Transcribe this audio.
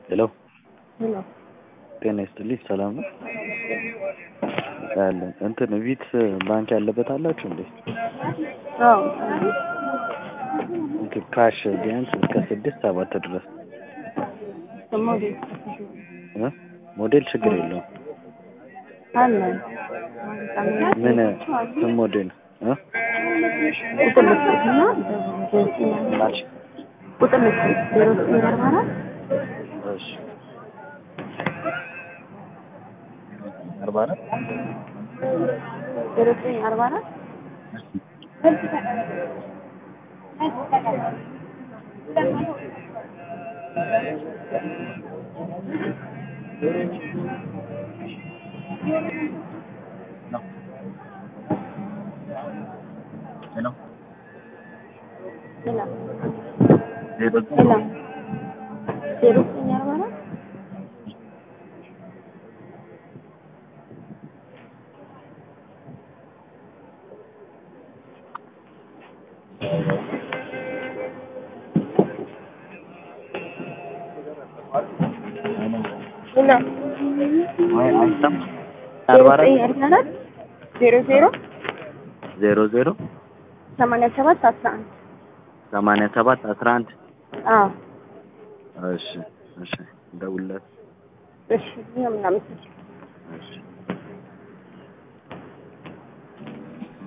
ሄሎ ሄሎ ጤና ይስጥልኝ ሰላም ነው አለን እንትን ቪትስ ባንክ ያለበት አላችሁ እንዴ አዎ እንትን ካሽ ቢያንስ እስከ ስድስት ሰባት ድረስ ሞዴል እ ሞዴል ችግር የለውም አለ ምን ምን ሞዴል እ ቁጥር ልስጥና ማልሽ ቁጥር ልስጥ ዜሮ ዘጠኝ አርባ አራት እሺ አርባ አራት ዜሮ ዘጠኝ አርባ አራት ሄሎ ሌላ ዜሮ ሌላ ዜሮ ዘጠኝ አርባ አራት ሌላ አይ አይሰማም አርባ አራት ዘጠኝ አርባ አራት ዜሮ ዜሮ ዜሮ ዜሮ ሰማንያ ሰባት አስራ አንድ ሰማንያ ሰባት አስራ አንድ አዎ እሺ እሺ ደውልለት እሺ እኛ ምናምን እሺ